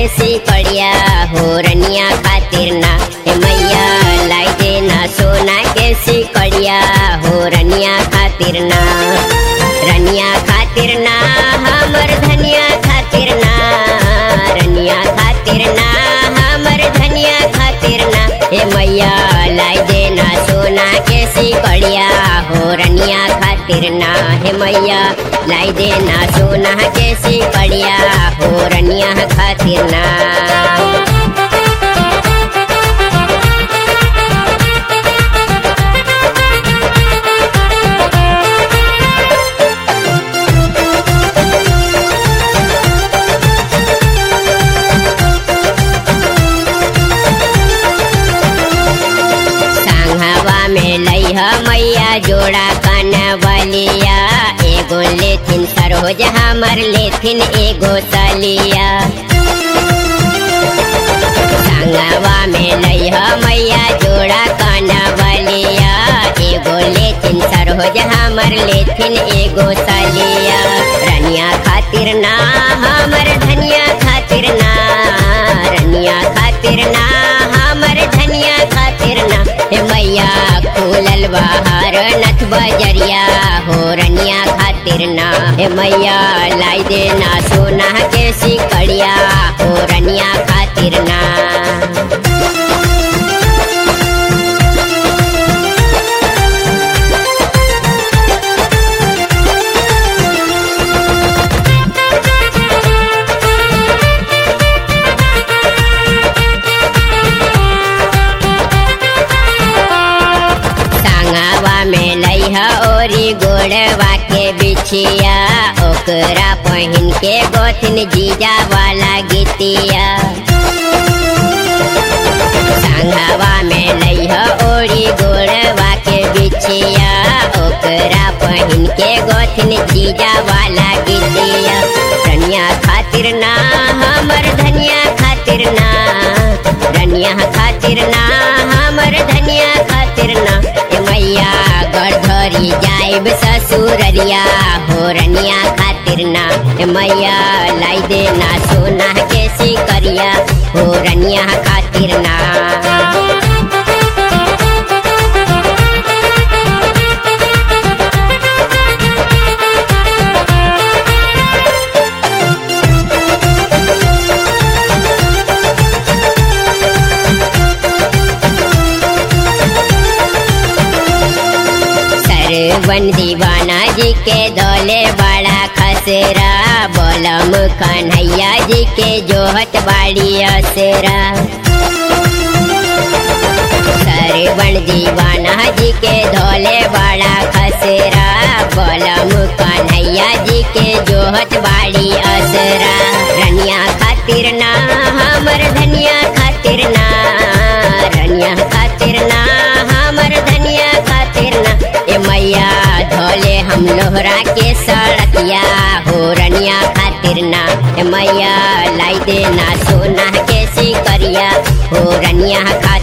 सिकड़िया हो रनिया खातिर ना हे मैया लाई देना सोना के सिकड़िया हो रनिया खातिर ना रनिया खातिर ना हमर धनिया खातिर ना रनिया खातिर ना हमर धनिया खातिर ना हे मैया लाई देना सोना के सिकड़िया हो रनिया खातिर ना हे मैया लाई देना सोना के सिकड़िया हो रनिया खातिर ना संघवा में लैहा मैया जोड़ा कनवलिया एगो लेथिन सरोज हमर लेथिन एगो तलिया संगवा में लैहा मैया जोड़ा कनवलिया एगो लेथिन सरोज हमर लेथिन एगो तलिया रनिया खातिर ना हमर धनिया खातिर ना रनिया खातिर ना हमर धनिया खातिर ना हे मैया खुलल बाहर नथ बजरिया हो रनिया खातिर ना हे मैया लाई देना सोना के सिकड़िया हो रनिया खातिर ना संगवा में लैहा ओरी गोड़वा के बिछिया ओकरा पहिन के गोथिन जीजा वाला गीतिया संगवा में लैहा ओरी गोड़वा के बिछिया ओकरा पहिन के गोथिन जीजा वाला गीतिया रनिया खातिर ना हमर धनिया खातिर ना रनिया खातिर ना हमर धनिया खातिर ना ए मैया गढ़धरी जाइब ससुररिया हो रनिया खातिर ना ए मैया लाई देना सोना के सिकरिया हो रनिया खातिर ना सरवन दीवाना जी के दौले बड़ा खसरा बोलम कन्हैया जी के जोहत बाड़ी असरा सरवन दीवाना जी के धोले बड़ा खसरा बोलम कन्हैया जी के जोहत बाड़ी असरा रनिया खातिर ना हमर धनिया खातिर ना रनिया खातिर ना हमर धनिया खातिर ना ए मैया धोले हम लोहरा के सड़किया हो रनिया खातिर ना ए मैया लाई देना सोना के सिकरिया हो रनिया खातिर